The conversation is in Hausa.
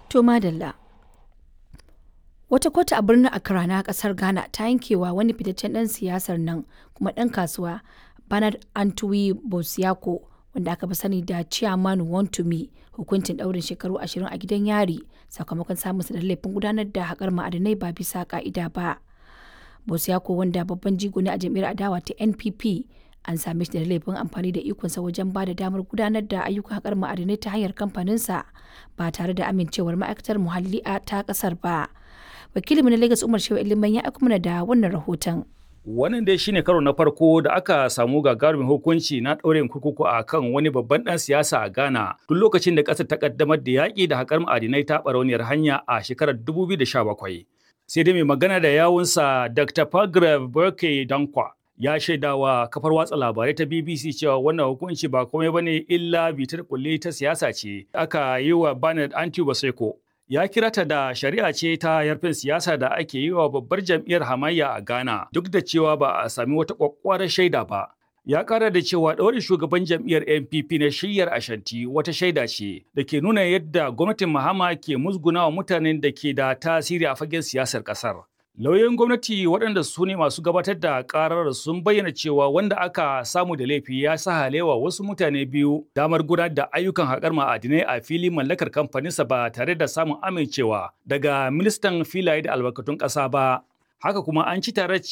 To madalla. Wata kotu a birnin Accra na kasar Ghana ta yankewa wani fitaccen ɗan siyasar nan kuma ɗan kasuwa Bernard Antwi Bosiako wanda aka fi sani da Chairman Wontumi hukuncin ɗaurin shekaru ashirin a gidan yari sakamakon samun da laifin gudanar da haƙar ma'adinai ba bisa ƙa'ida ba. Bosiako wanda babban jigo ne a jam'iyyar adawa ta NPP an same shi da laifin amfani da ikonsa wajen ba da damar gudanar da ayyukan haƙar ma'adinai ta hanyar kamfaninsa ba tare da amincewar ma'aikatar muhalli a ta ƙasar ba. Wakilinmu na Lagos Umar Shehu Iliman ya aiko mana da wannan rahoton. Wannan dai shine karo na farko da aka samu gagarumin hukunci na ɗaurin kurkuku a kan wani babban ɗan siyasa a Ghana tun lokacin da ƙasar ta ƙaddamar da yaƙi da haƙar ma'adinai ta ɓarauniyar hanya a shekarar 2017. Sai dai mai magana da yawunsa Dr. Pagrav Burke Dankwa ya shaida wa kafar watsa labarai ta BBC cewa wannan hukunci ba komai bane illa bitar kulle ta siyasa ce aka yi wa Bernard Anti Baseko. Ya kira ta da shari'a ce ta yarfin siyasa da ake yi wa babbar jam'iyyar hamayya a Ghana duk da cewa ba a sami wata kwakwarar shaida ba. Ya kara da cewa ɗaurin shugaban jam'iyyar NPP na shiyyar Ashanti wata shaida ce da ke nuna yadda gwamnatin Mahama ke musgunawa mutanen da ke da tasiri a fagen siyasar ƙasar. Lauyoyin gwamnati waɗanda su ne masu gabatar da ƙarar sun bayyana cewa wanda aka samu da laifi ya sa halewa wasu mutane biyu damar gudanar da ayyukan haƙar ma'adinai a fili mallakar kamfaninsa ba tare da samun amincewa daga ministan filaye da albarkatun ƙasa ba. Haka kuma an ci tare